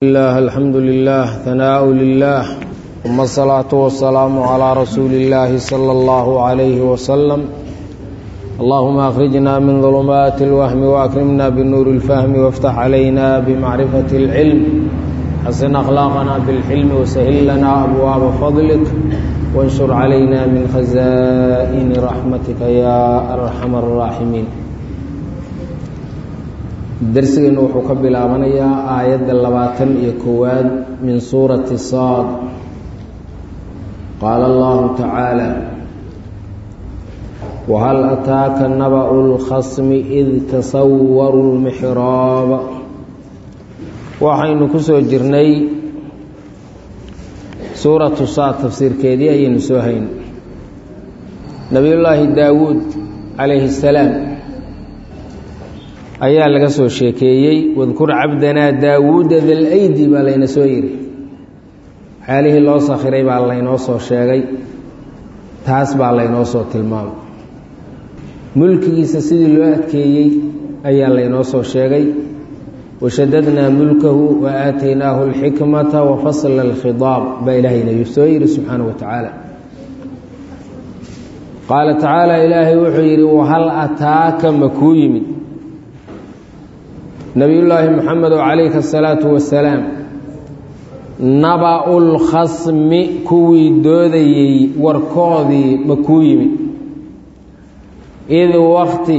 الله الحمد لله ثناء لله ثم الصلاة والسلام على رسول الله صلى الله عليه وسلم اللهم أخرجنا من ظلمات الوهم وأكرمنا بنور الفهم وافتح علينا بمعرفة العلم حسن أخلاقنا بالحلم وسهل لنا أبواب فضلك وانشر علينا من خزائن رحمتك يا أرحم الراحمين darsigeennu wuxuu ka bilaabanayaa aayadda labaatan iyo kowaad min suurati saad qaala allahu tacaala wahal ataaka naba'u lkhasmi id tasawaru lmixraaba waxaynu ku soo jirnay suuratu saad tafsiirkeedii ayaynu soo hayn nabiyullaahi daawuud calayhi salaam ayaa laga soo sheekeeyey wadkur cabdanaa daawuuda dalaydi baa layna soo yidhi waxyaalihii loo sakhiray baa laynoo soo sheegay taas baa laynoo soo tilmaamay mulkigiisa sidii loo adkeeyey ayaa laynoo soo sheegay washadadnaa mulkahu wa aataynaahu alxikmata wa fasla alkhidaab baa ilaahayna soo yidhi subxaana wa tacaala qaala tacaala ilaahay wuxuu yidhi wahal ataaka ma kuu yimid nabiyullaahi moxamedo calayhi asalaatu wasalaam naba-u lkhasmi kuwii doodayey warkoodii ma kuu yimid id wakti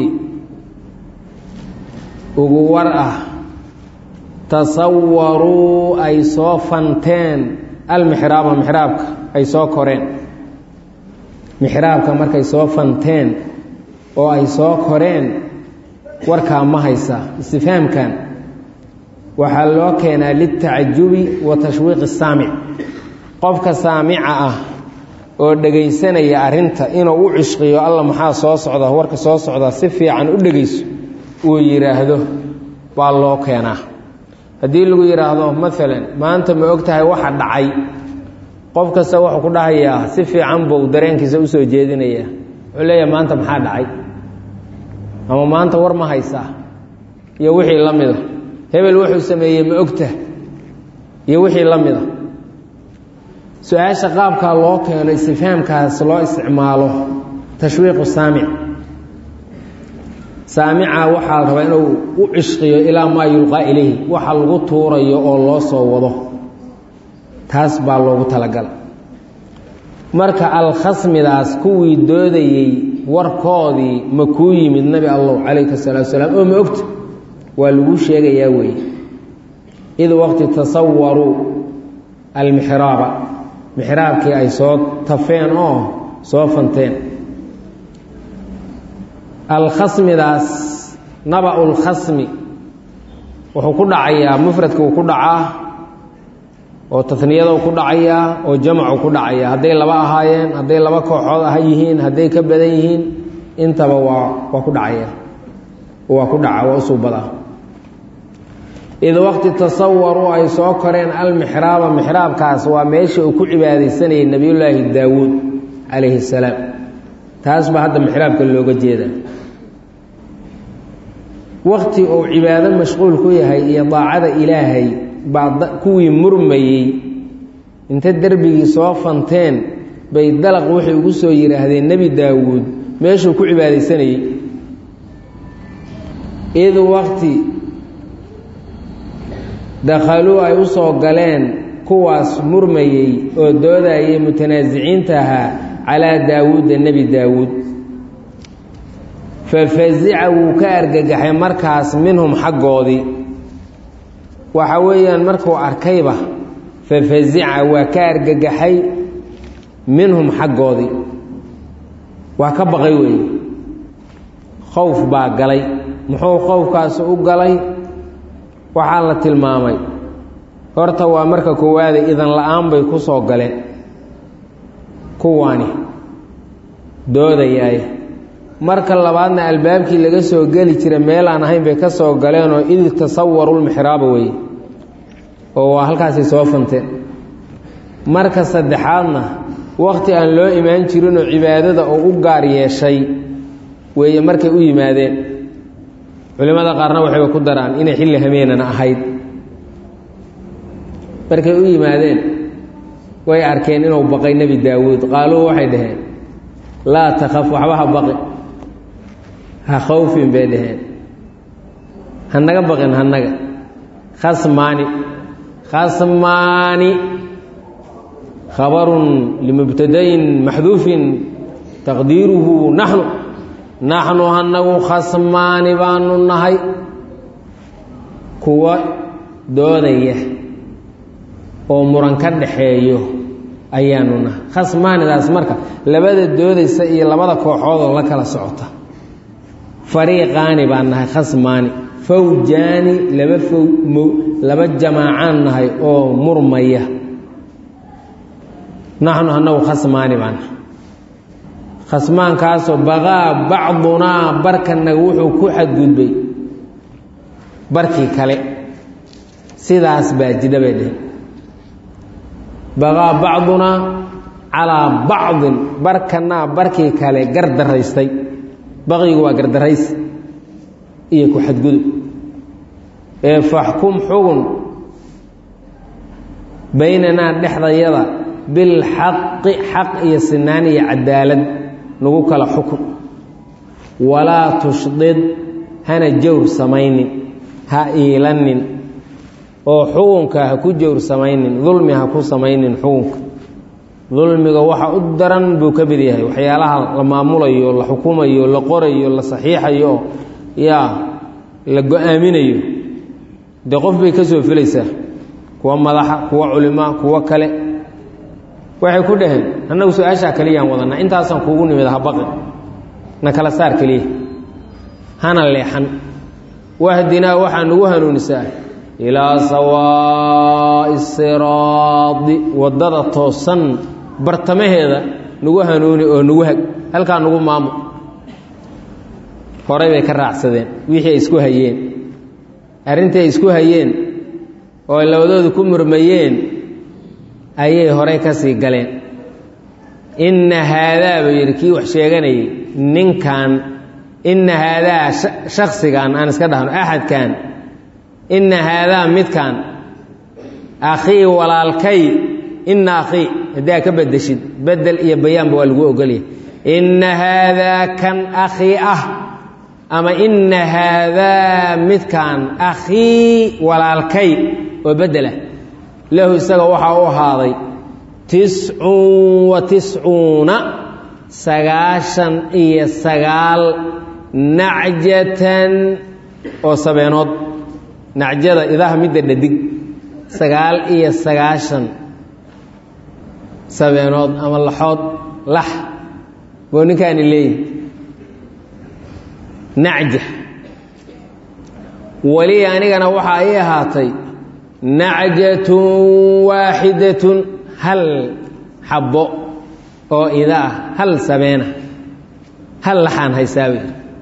ugu war ah tasawaruu ay soo fanteen almixraaba mixraabka ay soo koreen mixraabka markay soo fanteen oo ay soo koreen warkaa ma haysaa istifhaamkan waxaa loo keenaa liltacajubi wa tashwiiqi saamic qofka saamica ah oo dhegaysanaya arrinta inuu u cishqiyo alla maxaa soo socda warka soo socda si fiican u dhegayso uu yidhaahdo baa loo keenaa haddii lagu yidhaahdo maalan maanta ma og tahay waxa dhacay qof kasta wuxuu ku dhahayaa si fiican buu dareenkiisa usoo jeedinaya wuxuu leeyahay maanta maxaa dhacay ama maanta war ma haysaa iyo wixii la mida hebel wuxuu sameeyey ma ogta iyo wixii la mida su-aasha qaabkaa loo keeno istifhaamkaas loo isticmaalo tashwiiqu saamic saamica waxaa la rabaa inuu u cishqiyo ilaa maa yulqaa ilayhi waxa lagu tuurayo oo loo soo wado taas baa loogu talagala marka alkhasmidaas kuwii doodayey warkoodii ma kuu yimid nabi allow calayhi salaatu salaam oo ma ogta waa laguu sheegayaa weeye id waqti tasawaruu almixraaba mixraabkii ay soo tafeen oo soo fanteen alkhasmidaas naba-u lkhasmi wuxuu ku dhacayaa mufradka uu ku dhacaa oo taniyadou ku dhacayaa oo jamacu ku dhacayaa hadday laba ahaayeen hadday laba kooxood ah yihiin hadday ka badan yihiin intaba waa waa ku dhacaya waa ku dhaca waa usuubada id waqti tasawaruu ay soo koreen almixraaba mixraabkaas waa meesha uu ku cibaadaysanayay nebiyullaahi daawuud calayhi salaam taas baa hadda mixraabka looga jeeda waqti uu cibaado mashquul ku yahay iyo daacada ilaahay baa kuwii murmayey inta derbigii soo fanteen bay dalaq waxay ugu soo yidhaahdeen nebi daawuud meeshuu ku cibaadaysanayey id waqti dakhaluu ay u soo galeen kuwaas murmayey oo doodayay mutanaasiciinta ahaa calaa daawuuda nebi daawuud fa fasica wuu ka argagaxay markaas minhum xaggoodii waxa weeyaan markuu arkayba fa fasica waa ka argagaxay minhum xaggoodii waa ka baqay weeye khowf baa galay muxuu khowfkaasi u galay waxaa la tilmaamay horta waa marka koowaade idan la-aan bay ku soo galeen kuwaani doodayaay marka labaadna albaabkii laga soo geli jira meelaan ahayn bay ka soo galeenoo id tasawarulmixraaba weye oo waa halkaasay soo fanteen marka saddexaadna wakhti aan loo imaan jirinoo cibaadada oo u gaar yeeshay weeye markay u yimaadeen culimmada qaarna waxayba ku daraan inay xilli hameenana ahayd markay u yimaadeen way arkeen inuu baqay nebi daawuud qaaluu waxay dhaheen laa takhaf waxba ha baqi ha khawfin bay dhaheen hanaga baqin hanaga khasmaani khasmaani khabarun limubtadayin maxduufin taqdiiruhu naxnu naxnu hanagu khasmaani baanu nahay kuwa doodaya oo muran ka dhaxeeyo ayaanu nahay khasmaanidaas marka labada doodaysa iyo labada kooxoodoo la kala socota fariiqaani baan nahay khasmaani fawjaani laba fow laba jamaacaan nahay oo murmaya naxnu annagu khasmaani baan nahay khasmaankaasoo baqaa bacdunaa barkanaga wuxuu ku xadgudbay barkii kale sidaas baa jidha bay dheheen baqaa bacdunaa calaa bacdin barkanaa barkii kale gardaraystay baqigu waa gardarays iyo ku xadgudub ee faxkum xugun baynanaa dhexdayada bilxaqi xaq iyo sinaan iyo cadaalad nagu kala xukun walaa tushdid hana jawr samaynin ha iilanin oo xukunka ha ku jawr samaynin dulmi ha ku samaynin xukunka dulmiga waxa u daran buu ka mid yahay waxyaalaha la maamulayo la xukumayo la qorayo la saxiixayo yaa la go-aaminayo dee qof bay ka soo filaysaa kuwa madaxa kuwa culimaa kuwo kale waxay ku dhaheen annagu su-aashaa keliyaan wadanaa intaasaan kuugu nimid habaqi na kala saar keliya hana leexan wahdinaa waxaa nagu hanuunisaa ilaa sawaa'i siraadi waddada toosan bartamaheeda nagu hanuuni oo nagu hag halkaa nagu maamo horay bay ka raacsadeen wixii ay isku hayeen arrintii ay isku hayeen oo ay labadoodu ku murmayeen ayay horay ka sii galeen inna haadaa buu yidhi kii wax sheeganayay ninkan inna haadaa shaksigan aan iska dhahno axadkan inna haadaa midkan akhii walaalkay inna akhii haddii aa ka bedeshid bedel iyo bayaanba waa lagu ogolyahay inna haadaa kan akhii ah ama inna haadaa midkan akhii walaalkay oo beddelah lahu isaga waxaa u ahaaday tiscun wa tiscuuna sagaashan iyo sagaal nacjatan oo sabeenood nacjada idaha midda dhadig sagaal iyo sagaashan sabeenood ama laxood lax buu ninkaani leeyihi nacja weli anigana waxaa ii ahaatay nacjatun waaxidatun hal xabbo oo ida ah hal sabeena hal laxaan haysaabi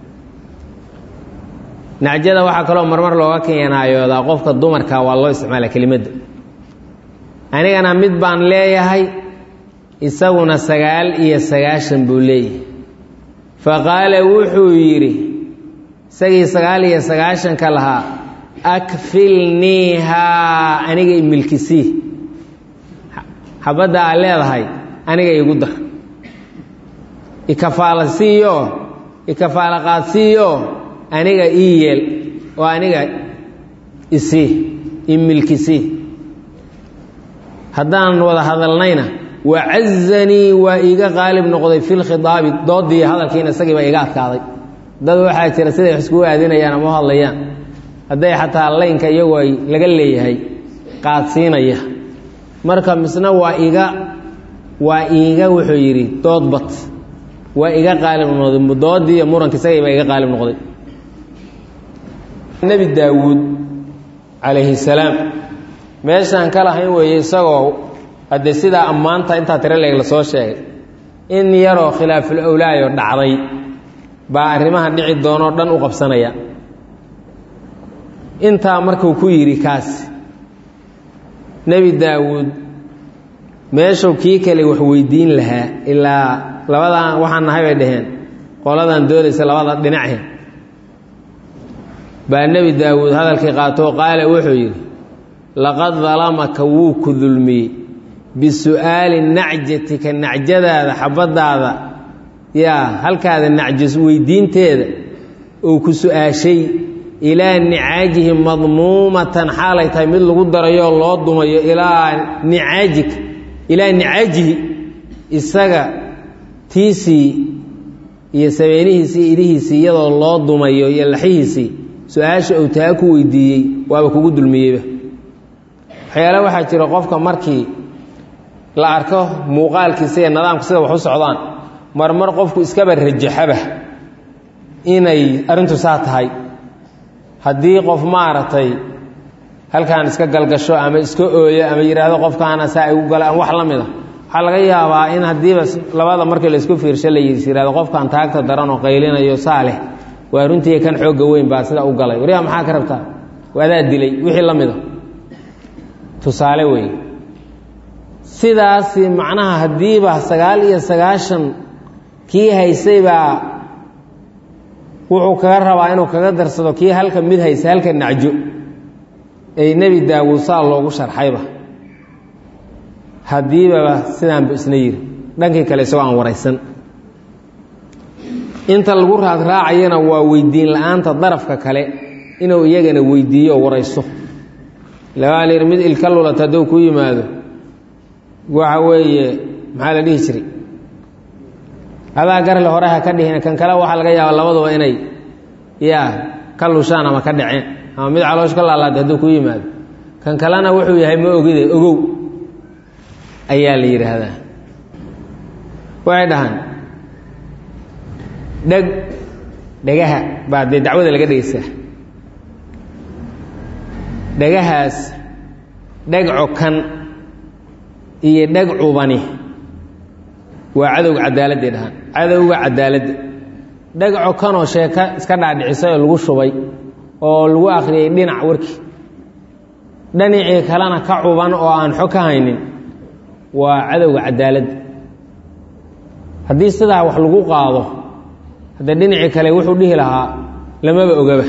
nacjada waxaa kaloo marmar looga keenaayoodaa qofka dumarka waa loo isticmaala kelimadda anigana mid baan leeyahay isaguna sagaal iyo sagaashan buu leeyahay fa qaala wuxuu yidhi isagii sagaal iyo sagaashanka lahaa akfilniihaa aniga imilkisii xabadda aad leedahay aniga igu dar ikafaala siiyo ikafaala qaadsiiyo aniga ii yeel oo aniga isii imilkisii haddaan wada hadalnayna wacazanii waa iiga qaalib noqday fi lkhidaabi doodii hadalkiina isagiiba iga adkaaday dad waxaa jira siday wax iskugu aadinayaan ama u hadlayaan hadday xataa laynka iyagoo ay laga leeyahay qaadsiinaya marka misna waa iga waa iiga wuxuu yidhi doodbat waa iga qaalib noqday doodii iyo muranka isagiiba iga qaalib noqday nebi daawuud calayhi salaam meeshaan ka lahayn weeye isagoo haddee sidaa ammaanta intaa tiro leeg lasoo sheegay in yaroo khilaaful owlaayo dhacday baa arrimaha dhici doonoo dhan u qabsanaya intaa markuu ku yidhi kaas nebi daawuud meeshuu kii kale wax weydiin lahaa ilaa labadan waxaan nahay bay dhaheen qoladan doodaysa labada dhinache baa nebi daawuud hadalkii qaatoo qaala wuxuu yidhi laqad dalamaka wuu ku dulmiyey bisu'aali nacjatika nacjadaada xabadaada yaa halkaada nacjas weydiinteeda uu ku su-aashay ilaa nicaajihi madmuumatan xaalay tahay mid lagu darayo loo dumayo ilaa nicaajika ilaa nicaajihi isaga tiisii iyo sabeenihiisii idihiisii iyadoo loo dumayo iyo laxihiisii su-aasha uu taa ku weydiiyey waaba kugu dulmiyeyba waxyaale waxaa jira qofka markii la arko muuqaalkiisa iyo nidaamka sida wax u socdaan marmar qofku iskaba rajaxaba inay arrintu saa tahay haddii qof maaragtay halkaan iska galgasho ama iska ooyo ama yidhaahdo qofkaana saa igu gala ama wax la mid a waxaa laga yaabaa in haddiiba labada markii laysku fiirsho la yis yihahdo qofkan taagta daran oo qaylinayo saa leh waa runtii kan xoogga weyn baa sida u galay waryaa maxaa ka rabtaa waadaa dilay wixii la mida tusaale weeye sidaasi macnaha haddiiba sagaal iyo sagaashan kii haysay baa wuxuu kaga rabaa inuu kaga darsado kii halka mid haysa halka nacjo ay nebi daawuud saa loogu sharxayba haddiibaba sidaanba isna yiri dhankii kale isagoo aan waraysan inta lagu raadraacayana waa weydiin la-aanta darafka kale inuu iyagana weydiiyo o warayso labaa layidhi mid ilka lulata hadduu ku yimaado waxa weeye maxaa la dhihi jiray adaa garle hore ha ka dhihin kan kale waxaa laga yaaba labaduba inay yaa ka lushaan ama ka dhaceen ama mid caloosh ka laalaada hadduu ku yimaado kan kalena wuxuu yahay ma ogide ogow ayaa la yidhaahdaa waxay dhahaan dheg dhegaha baa dee dacwada laga dhegeysaa dhegahaas dheg cokan iyo dheg cubani waa cadowga cadaaladday dhahaan cadowga cadaaladda dheg cokanoo sheeko iska dhaadhicisay oo lagu shubay oo lagu akhriyey dhinac warkii dhinacii kalena ka cuban oo aan xog ka haynin waa cadowga cadaaladda haddii sidaa wax lagu qaado hadda dhinacii kale wuxuu dhihi lahaa lamaba ogaba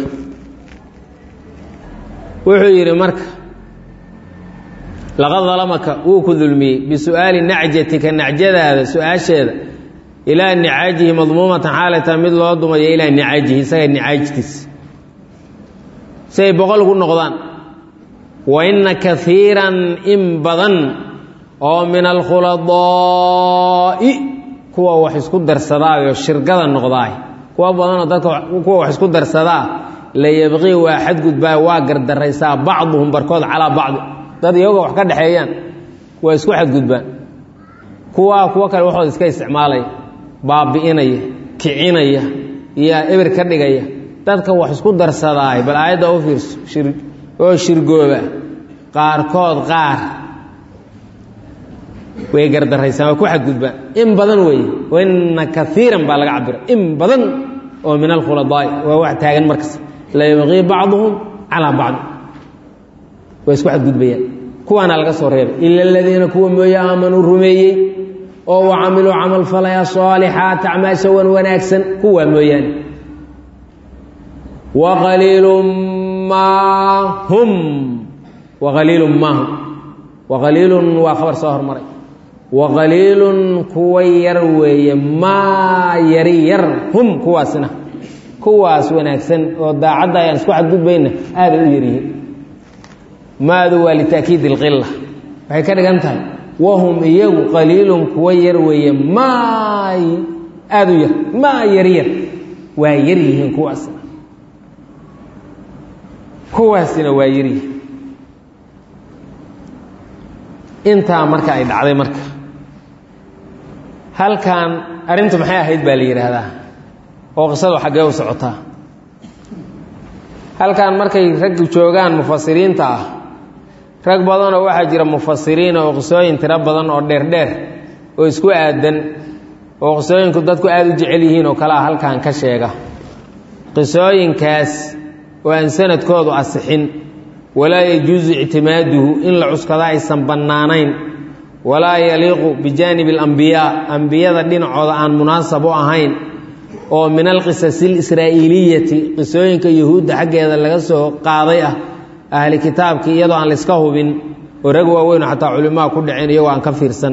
wuxuu yidhi marka laqad dalamaka wuu ku dulmiyey bisu'aali nacjatika nacjadaada su-aasheeda ilaa nicaajihi madmuumatan xaalata mid loo dumayo ilaa nicaajihi isaga nicaajtiisa si ay boqol ugu noqdaan wa inna kaiiran in badan oo min alkhuladaa'i kuwa wax isku darsadaayo shirgada noqdaay kuwa badanoo dadka kuwa wax isku darsadaa la yabqii waa xadgudbaa waa gardaraysaa bacduhum barkood calaa bacdi dad iyagoo wax ka dhexeeyaan waa isku xadgudbaan kuwaa kuwo kale waxooda iska isticmaalaya baabi'inaya kicinaya iyo eber ka dhigaya dadka wax isku darsadaay bal aayadda u fiirso oo shirgooba qaarkood qaar way gardaraysaan waa ku xadgudbaan in badan weeye waina kaiiran baa laga cabira in badan oo min alkhuladaai waa wax taagan markas la yabqii bacduhum calaa bacdi way isku xadgudbayaan kuwaana laga soo reebay ila aladiina kuwa mooye aamanuu rumeeyey oo wa camiluu camal falaya saalixaat acmaasha wan wanaagsan kuwaa mooyaane waqaliilun maa hum waqaliilun maa hum waqaliilun waa khabar soo hormaray waqaliilun kuwa yar weeye maa yari yar hum kuwaasna kuwaas wanaagsan oo daacadda ayaan isku xadgudbayna aaday u yaryihiin maadu waa litaakiid ilqila waxay ka dhigan tahay wahum iyagu qaliilun kuwa yar weeye maa aada u yar maa yar yar waa yar yihiin kuwaasna kuwaasina waa yaryihiin intaa marka ay dhacday marka halkan arrintu maxay ahayd baa la yidhaahdaa oo qisadu xaggee u socotaa halkan markay raggu joogaan mufasiriinta ah rag badanoo waxaa jira mufasiriin oo qisooyin tiro badan oo dheerdheer oo isku aadan oo qisooyinku dadku aada u jecel yihiin oo kalea halkan ka sheega qisooyinkaas oo aan sanadkoodu asixin walaa yajuusu ictimaaduhu in la cuskada aysan bannaanayn walaa yaliiqu bijaanibi alambiyaa ambiyada dhinacooda aan munaasab u ahayn oo min alqisasi alisraa'iiliyati qisooyinka yuhuudda xaggeeda laga soo qaaday ah ahli kitaabkii iyadoo aan layska hubin oo rag waaweyno xataa culimaa ku dhaceen iyagoo aan ka fiirsan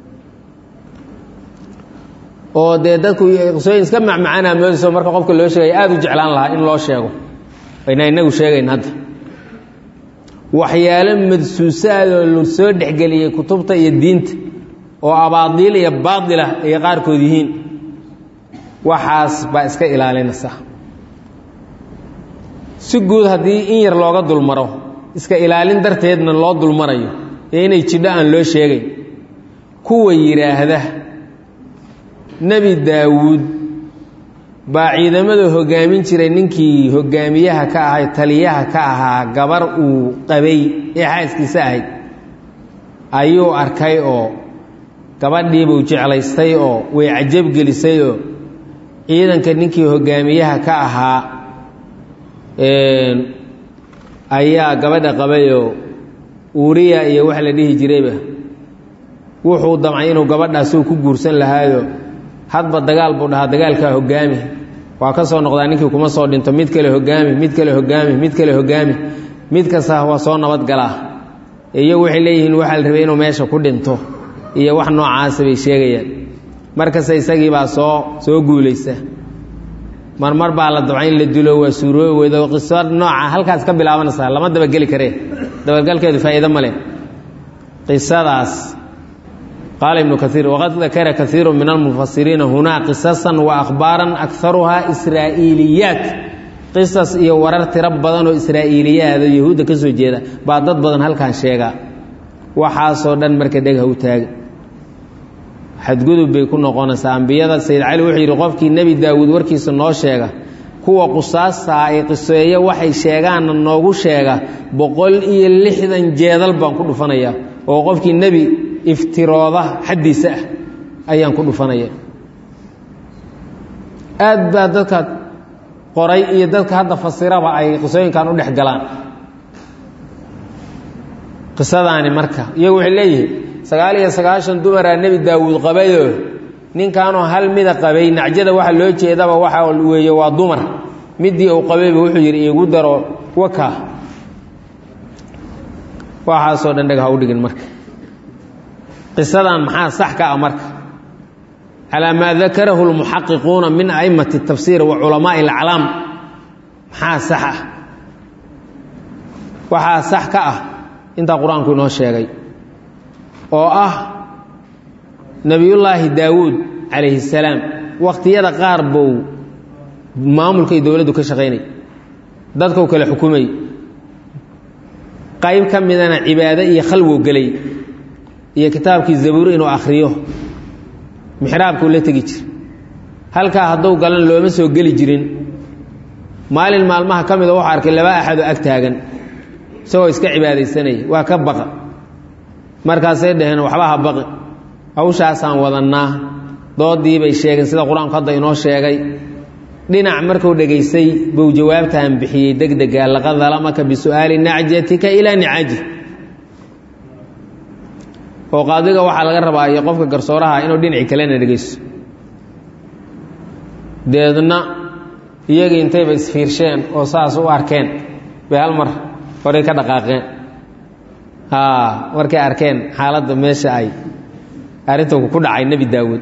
oo dee dadku qisooyin iska macmacaanaa moodayso marka qofka loo sheegaya aada u jeclaan lahaa in loo sheego ayna inagu sheegayn hadda waxyaalo madsuusaadoo la soo dhexgeliyey kutubta iyo diinta oo abaadiil iyo baadilah ay qaarkood yihiin waxaas baa iska ilaalinaysa si guud haddii in yar looga dulmaro iska ilaalin darteedna loo dulmarayo ee inay jidho aan loo sheegayn kuwa yidhaahda nebi daawuud baa ciidamada hoggaamin jiray ninkii hoggaamiyaha ka ahay taliyaha ka ahaa gabar uu qabay ee xaaskiisa ahayd ayuu arkay oo gabadhiibuu jeclaystay oo way cajabgelisay oo ciidanka ninkii hoggaamiyaha ka ahaa ayaa gabadha qabayoo uuriya iyo wax la dhihi jirayba wuxuu damcay inuu gabadhaasuu ku guursan lahaayo hadba dagaal buu dhahaa dagaalkaa hoggaami waa ka soo noqdaa ninkii kuma soo dhinto mid kale hoggaami mid kale hoggaami mid kale hoggaami mid kasta waa soo nabadgalaa iyagu waxay leeyihiin waxaa la rabay inuu meesha ku dhinto iyo wax noocaasa bay sheegayaan markasta isagii baa soo soo guulaysa marmar baa la dabca in la dilo waa suuroobi weydo qiso nooca halkaas ka bilaabanaysaa lama dabageli karee dabagalkeedu faa'iido ma leh qisadaas qaala ibnu kaiir waqad dakara kaiiru min almufasiriina hunaa qisasan wa akhbaaran akaruhaa israa'iiliyaat qisas iyo warar tiro badan oo israa'iiliyaado yahuudda ka soo jeeda baa dad badan halkan sheegaa waxaasoo dhan marka dhegha u taaga xadgudub bay ku noqonaysaa ambiyada sayid cali wuxuu yidhi qofkii nebi daawuud warkiisa noo sheega kuwa qusaastaa ay qiseeyo waxay sheegaanna noogu sheega boqol iyo lixdan jeedal baan ku dhufanayaa oo qofkii nebi iftirooda xaddiisa ah ayaan ku dhufanaya aad baa dadka qoray iyo dadka hadda fasiraba ay qisooyinkan u dhex galaan qisadaani marka iyagu waxay leeyihiin sagaal iyo sagaashan dumaraa nebi daawuud qabayoo ninkaanoo hal mida qabay nacjada waxa loo jeedaba waxa weeye waa dumar midii uu qabayba wuxuu yidhi iigu daro waka waxaasoo dhan dheg ha u dhigin marka qisadan maxaa sax ka ah marka calaa maa dakarahu lmuxaqiquuna min a'immati tafsiir wa culamaa'i alaclaam maxaa sax ah waxaa sax ka ah intaa qur-aanku inoo sheegay oo ah nebiyullaahi daawuud calayhi salaam wakhtiyada qaar bou maamulkay dowladdu ka shaqaynay dadkau kale xukumay qayb ka midana cibaado iyo khalwow gelay iyo kitaabkii zabuur inuu akhriyo mixraabkuu la tegi jir halkaa hadduu galan looma soo geli jirin maalin maalmaha ka mida wuxuu arkay laba axadoo ag taagan isagoo iska cibaadaysanaya waa ka baqa markaasay dhaheen waxba ha baqi hawshaasaan wadannaa doodii bay sheegeen sida qur-aanku hadda inoo sheegay dhinac markuu dhegaystay buu jawaabtaan bixiyey degdega laqad dalamaka bisu'aali nacjatika ilaa nicaji oo qaadiga waxaa laga rabaa iyo qofka garsooraha inuu dhinaci kalena dhegaysto deedna iyagii intayba isfiirsheen oo saas u arkeen bay hal mar horay ka dhaqaaqeen markay arkeen xaaladda meesha ay arrinta ku dhacay nebi daawuud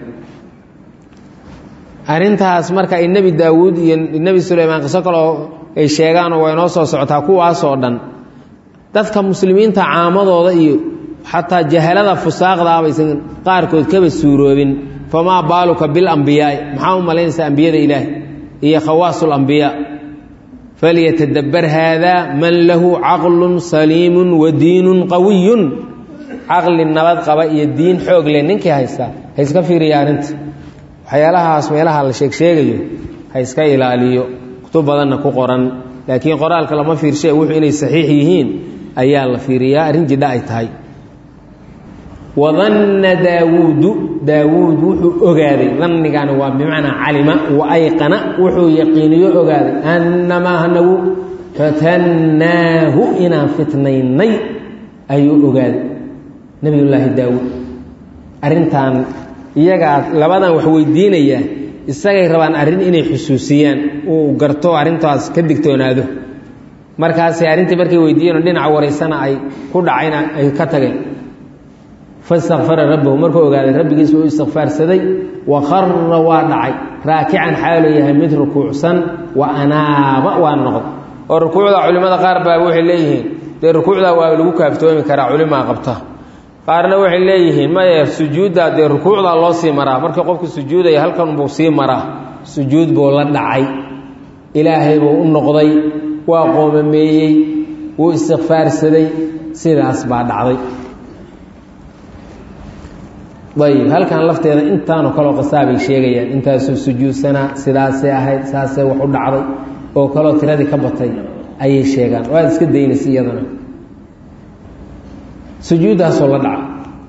arrintaas marka ay nebi daawuud iyo nebi sulaymaan qiso kaloo ay sheegaanoo waa inoo soo socotaa kuwaasoo dhan dadka muslimiinta caamadooda iyo xataa jahalada fusaaqdaa baysan qaarkood kaba suuroobin famaa baaluka bilambiyaai maxaa u malaynaysaa ambiyada ilaahi iyo khawaasulmbiyaa falyatadabbar haada man lahu caqlun saliimun wa diinun qawiyun caqli nabad qaba iyo diin xoog leh ninkii haystaa ha iska fiiriya arrinta waxyaalahaas meelaha la sheeg sheegayo ha iska ilaaliyo kutub badanna ku qoran laakiin qoraalka lama fiirshe wuxuu inay saxiix yihiin ayaa la fiiriyaa arrin jidha ay tahay wadanna daawuudu daawuud wuxuu ogaaday dannigaani waa bimacnaa calima wa ayqana wuxuu yaqiiniyo ogaaday annamaa hanagu fatannaahu inaan fitnaynay ayuu ogaaday nebiyullaahi daawuud arrintan iyagaa labadan wax weydiinayaa isagay rabaan arrin inay xusuusiyaan uu garto arrintaas ka digtoonaado markaasay arrintii markay weydiiyeenoo dhinaca waraysana ay ku dhacayna ay ka tageen fastakfara rabbahu markuu ogaaday rabbigiisa uu istikfaarsaday wa khara waa dhacay raakican xaaluu yahay mid rukuucsan wa anaaba waa noqday oo rukuucda culimmada qaar baa waxay leeyihiin dee rukuucdaa waa lagu kaaftoomi karaa culimaa qabta qaarna waxay leeyihiin maye sujuuddaa dee rukuucdaa loo sii maraa markii qofku sujuudaya halkan buu sii maraa sujuud buu la dhacay ilaahay buu u noqday waa qoomameeyey wuu istikfaarsaday sidaas baa dhacday ayib halkan lafteeda intaanoo kaleo qasaabay sheegayaan intaasuu sujuudsanaa sidaasay ahayd saasay wax u dhacday oo kaloo tiradii ka batay ayay sheegaan waad iska daynaysa iyadana sujuuddaasoo la dhaca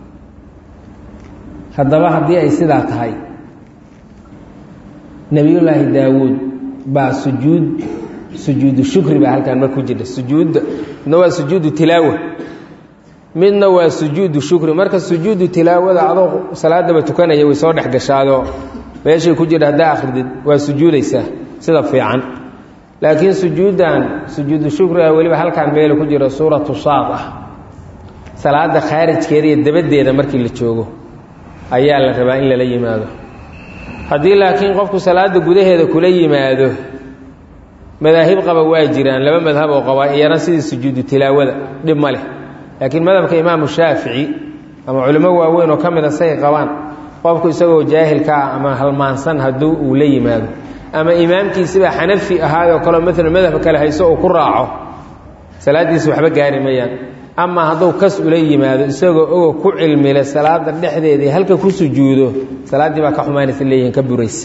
haddaba haddii ay sidaa tahay nebiyullaahi daawuud baa sujuud sujuudu shukri baa halkaan mar ku jirta sujuudda midna waa sujuudu tilaawa midna waa sujuudu shukri marka sujuudu tilaawada adoo salaadaba tukanaya way soo dhex gashaadoo meeshay ku jirta haddaa akridid waa sujuudaysaa sida fiican laakiin sujuuddan sujuudu shukriga weliba halkaan meelu ku jiro suuratu saad ah salaada khaarijkeeda iyo dabaddeeda markii la joogo ayaa la rabaa in lala yimaado haddii laakiin qofku salaada gudaheeda kula yimaado madaahib qaba waa jiraan laba madhab oo qaba iyana sidii sujuudu tilaawada dhib ma leh laakiin madhabka imaamu shaafici ama culimo waaweyn oo ka mida say qabaan qofku isagoo jaahilka ah ama halmaansan hadduu uu la yimaado ama imaamkiisibaa xanafi ahaayoo kaleo maalan madhab kale hayso uu ku raaco salaaddiisa waxba gaari mayaan ama hadduu kas ula yimaado isagoo ogo ku cilmile salaada dhexdeedii halka ku sujuudo salaaddii baa ka xumaanaysa leeyihiin ka buraysa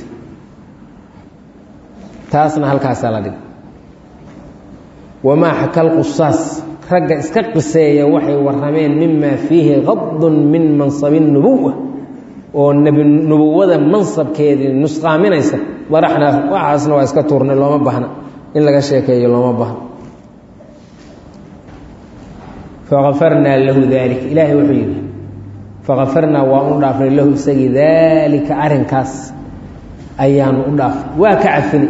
taasna halkaasaa la dhig wamaa xakal qusaas ragga iska qiseeya waxay warrameen mimaa fiihi qadun min mansabi nubuwa oo nebi nubuwada mansabkeedii nusqaaminaysa daraxnaa waxaasna waa iska tuurnay looma baahna in laga sheekeeyo looma baahna fakafarnaa lahu daalika ilaahay wuxuu yidhi fakafarnaa waa u dhaafnay lahu isagii daalika arrinkaas ayaanu u dhaafnay waa ka cafini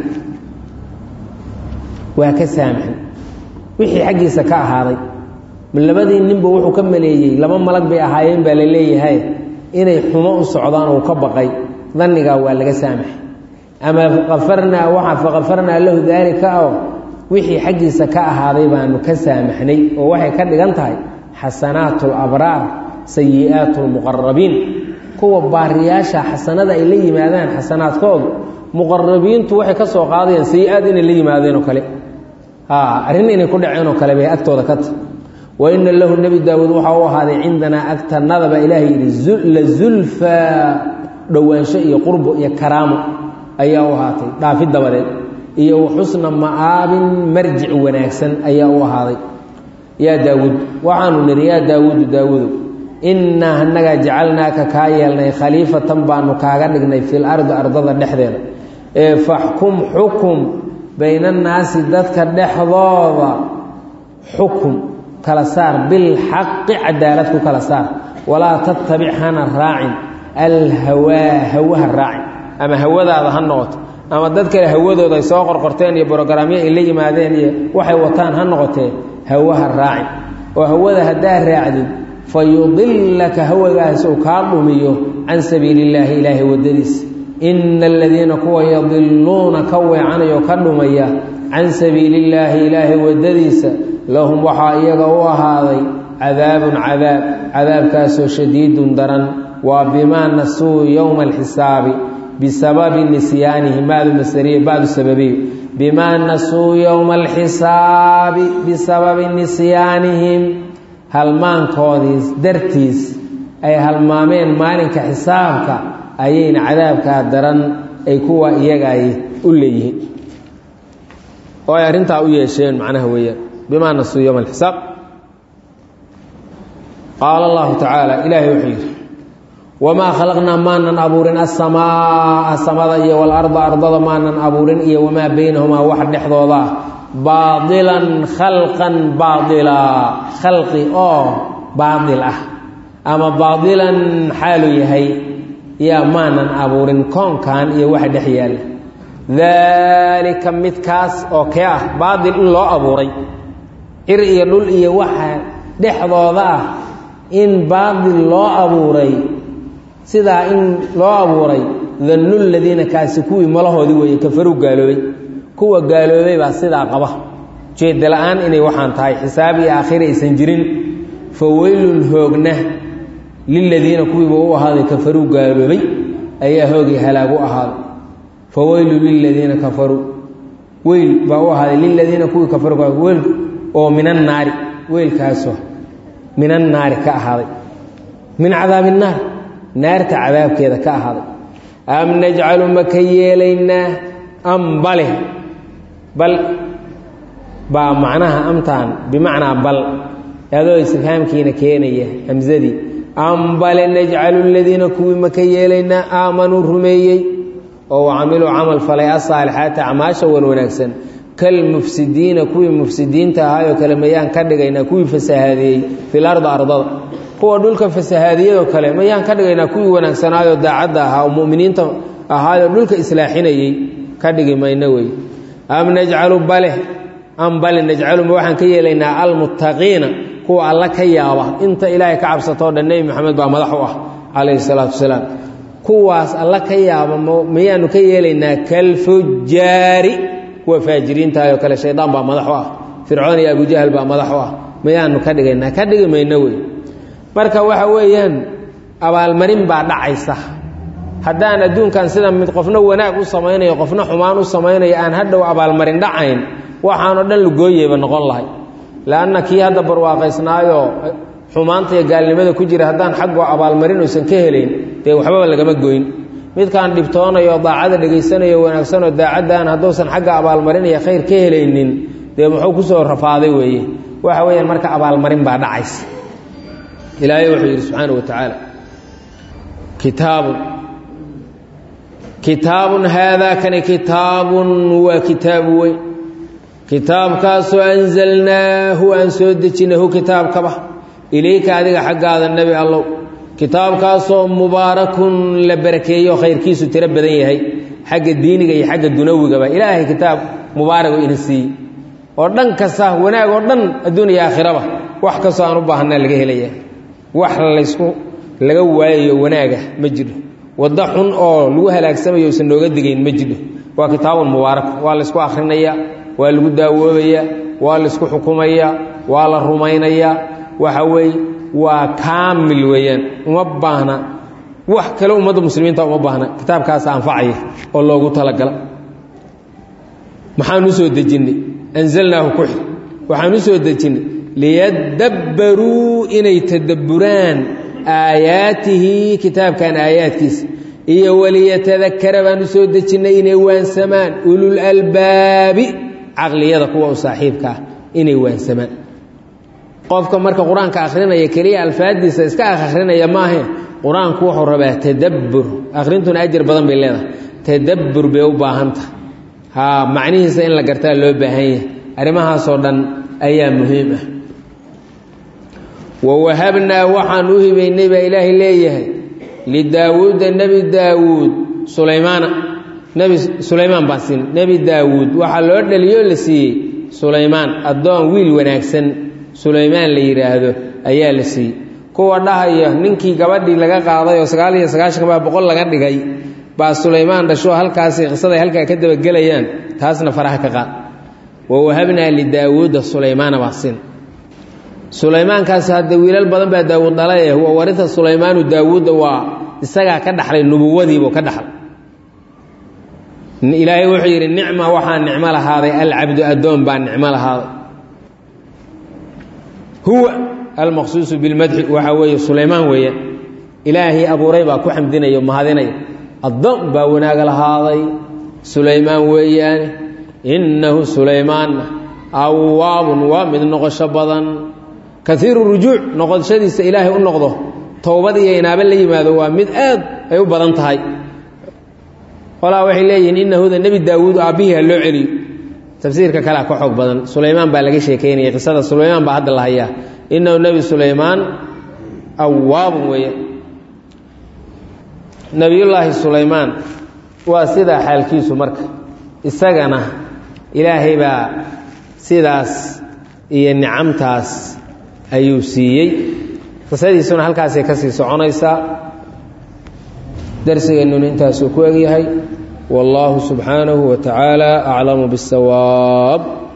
waa ka saamaxay wixii xaggiisa ka ahaaday labadii ninba wuxuu ka maleeyey laba malag bay ahaayeen baa la leeyahay inay xumo u socdaan uu ka baqay dannigaa waa laga saamaxay ama kafarnaa waa fakafarnaa lahu daalika oo wixii xaggiisa ka ahaaday baanu ka saamaxnay oo waxay ka dhigan tahay xasanaatu labraar sayi'aatu lmuqarabiin kuwa baariyaasha xasanada ay la yimaadaan xasanaadkoodu muqarabiintu waxay ka soo qaadayaan sayi-aad inay la yimaadeen oo kale arrin inay ku dhaceen oo kale bay agtooda ka tahy wa ina lahu nebi daawuud waxaa u ahaaday cindanaa agtanada baa ilaahay yidhi la zulfaa dhowaansho iyo qurbo iyo karaamo ayaa u ahaatay dhaafi dabadeed iyo waxusna ma'aabin marjic wanaagsan ayaa u ahaaday yaa daawuud waxaanu nidhi yaa daawuudu daawuudu innaa annagaa jacalnaaka kaa yeelnay khaliifatan baanu kaaga dhignay fil ardi ardada dhexdeeda ee faxkum xukum baynannaasi dadka dhexdooda xukum kala saar bilxaqi cadaalad ku kala saar walaa tattabic hana raacin alhawaa hawaha raacin ama hawadaada ha noqoto ama dad kale hawadooda ay soo qorqorteen iyo brogaraamyo ay la yimaadeen iyo waxay wataan ha noqotee hawaha raacin oo hawada haddaa raacdid fa yudilaka hawagaas uu kaa dhumiyo can sabiili illaahi ilaahay waddadiisa ina aladiina kuwa yadiluuna ka weecanayoo ka dhumaya can sabiili illaahi ilaahay waddadiisa lahum waxaa iyaga u ahaaday cadaabun cadaab cadaabkaasoo shadiidun daran waa bimaa nasuu yowma alxisaabi bisababi nisyaanihim badu masariya badu sababiyo bimaa nasuu yowma alxisaabi bisababi nisyaanihim halmaankoodiis dartiis ay halmaameen maalinka xisaabka ayayna cadaabkaa daran ay kuwa iyagaay u leeyihiin oo ay arrintaa u yeesheen macnaha weeyaan bimaa nasuu yowma alxisaab qaala allahu tacaala ilaahay wuxuu yidhi wamaa khalaqnaa maanan abuurin asamaaa samada iyo walarda ardada maanan abuurin iyo wamaa baynahumaa wax dhexdooda baadilan khalqan baadilaa khalqi oo baadil ah ama baadilan xaalu yahay yaa maanan abuurin koonkan iyo waxa dhex yaalla daalika midkaas oo kee ah baadil in loo abuuray cir iyo dhul iyo waxa dhexdooda ah in baadil loo abuuray sidaa in loo abuuray dannu ladiina kaasi kuwii malahoodii weeye kafaruu gaaloobay kuwa gaaloobay baa sidaa qaba jeedda la-aan inay waxaan tahay xisaab iyo aakhira aysan jirin fa weylun hoogna liladiina kuwiiba u ahaaday kafaruu gaaloobay ayaa hoogii halaag u ahaaday fa weylun liladiina kafaruu weyl baa u ahaaday liladiina kuwii kafaruu weyl oo min annaari weylkaasoo min annaari ka ahaaday min cadaabi innaar naarta cadaabkeeda ka ahaaday am najcalu ma ka yeelaynaa am bale bal baa macnaha amtaan bimacnaa bal adoo istifhaamkiina keenaya hamsadii am bale najcalu ladiina kuwii ma ka yeelaynaa aamanuu rumeeyey oo camiluu camal falay asaalixaati acmaasha wan wanaagsan kalmufsidiina kuwii mufsidiinta ahaayoo kale mayaan ka dhigaynaa kuwii fasahaadeeyey fil arda ardada kuwa dhulka fasahaadiyadoo kale mayaan ka dhigaynaa kuwii wanaagsanaayoo daacadda ahaa oo muminiinta ahaayoo dhulka islaaxinayey ka dhigi mayno wey am najcalu bale am bale najcaluma waxaan ka yeelaynaa almuttaqiina kuwa alla ka yaaba inta ilaahay ka cabsatoo dhan nebi maxamed baa madax u ah calayhi salaatu wasalaam kuwaas alla ka yaaba mayaanu ka yeelaynaa kalfujaari kuwa faajiriintaayoo kale shaydaan baa madax u ah fircoon iyo abujahal baa madax u ah mayaanu ka dhigaynaa ka dhigi mayno wey marka waxa weeyaan abaalmarin baa dhacaysa haddaan adduunkan sida mid qofna wanaag u samaynayo qofna xumaan u samaynayo aan hadhow abaalmarin dhacayn waxaanoo dhan lugooyeyba noqon lahay leanna kii hadda barwaaqaysnaayoo xumaanta iyo gaalnimada ku jira haddaan xaggoo abaalmarin uusan ka helayn dee waxbaba lagama goyn midkaan dhibtoonayo daacada dhegaysanayo wanaagsanoo daacaddan hadduusan xagga abaalmarin iyo khayr ka helaynin dee muxuu kusoo rafaaday weeye waxa weeyaan marka abaalmarin baa dhacaysa ilaahay wuxuu yidhi subxaana wa tacaala kitaabun kitaabun haadaa kani kitaabun waa kitaabu weyn kitaabkaasoo anzalnaahu aan soo dejinahu kitaabkaba ilayka adiga xaggaada nebi allow kitaabkaasoo mubaarakun la barakeeyo khayrkiisu tiro badan yahay xagga diiniga iyo xagga dunawigaba ilaahay kitaab mubaaragu ina siiyey oo dhan kasta wanaag oo dhan adduun iyo aakhiraba wax kastoo aan u baahanaa laga helaya wax laysku laga waayayo wanaaga ma jiro waddo xun oo lagu halaagsamayo usan nooga digayn ma jiro waa kitaabun mubaarak waa laysku akhrinayaa waa lagu daawoobayaa waa laysku xukumayaa waa la rumaynayaa waxa weeye waa kaamil weeyaan uma baahna wax kale ummadda muslimiinta uma baahna kitaabkaas anfacaya oo loogu talagala maxaan u soo dejinnay anzalnaahu ku xir waxaan u soo dejinnay liyadabbaruu inay tadabburaan aayaatihi kitaabkan aayaadkiisa iyo waliyatadakara baan u soo dejinnay inay waansamaan ulul albaabi caqliyada kuwa u saaxiibka ah inay waansamaan qofka marka qur-aanka akhrinaya keliya alfaadiisa iska akhrinaya maahe qur-aanku wuxuu rabaa tadabbur akhrintuna ajar badan bay leedahay tadabbur bay u baahantaha haa macnihiisa in la gartaa loo baahan yahay arrimahaasoo dhan ayaa muhiim ah wawahabnaa waxaan u hibaynay baa ilaahay leeyahay lidaawuuda nebi daawuud sulaymaana nebi sulaymaan baan siin nebi daawuud waxaa loo dhaliyoo la siiyey sulaymaan addoon wiil wanaagsan sulaymaan la yidhaahdo ayaa la siiyey kuwa dhahaya ninkii gabadhii laga qaaday oo sagaal iyo sagaashan baa boqol laga dhigay baa sulaymaan dhasho halkaasi qisaday halkaa ka dabagelayaan taasna faraha ka qaad wawahabnaa lidaawuuda sulaymaana baa siin sulaymaankaas hadde wiilal badan baa daawuud dhalaye wa warinta sulaymaanu daawuudda waa isagaa ka dhaxlay nubuwadiibuu ka dhaxlay ilaahay wuxuu yidhi nicma waxaa nicmo lahaaday alcabdu addoon baa nicmo lahaaday huwa almaqsuusu bilmadxi waxaa weeye sulaymaan weeyaan ilaahay abuuray baa ku xamdinaya mahadinaya addoon baa wanaaga lahaaday sulaymaan weeyaane innahu sulaymaanna awaabun waa mid noqosho badan kaiiru rujuuc noqoshadiisa ilaahay u noqdo towbad iyo inaaba la yimaado waa mid aad ay u badan tahay qolaa waxay leeyihiin inahuda nebi daawuud aabbihii ha loo celiyo tafsiirka kalea ka xoog badan sulaymaan baa laga sheekeynaya qisada sulaymaan baa hadda la hayaa inahu nebi sulaymaan awaabun weeya nebiyullaahi sulaymaan waa sidaa xaalkiisu marka isagana ilaahay baa sidaas iyo nicamtaas ayuu siiyey qisadiisuna halkaasay ka sii soconaysaa darsigeennuna intaasuu ku egyahay wallaahu subxaanahu wa tacaala aclamu biاsawaab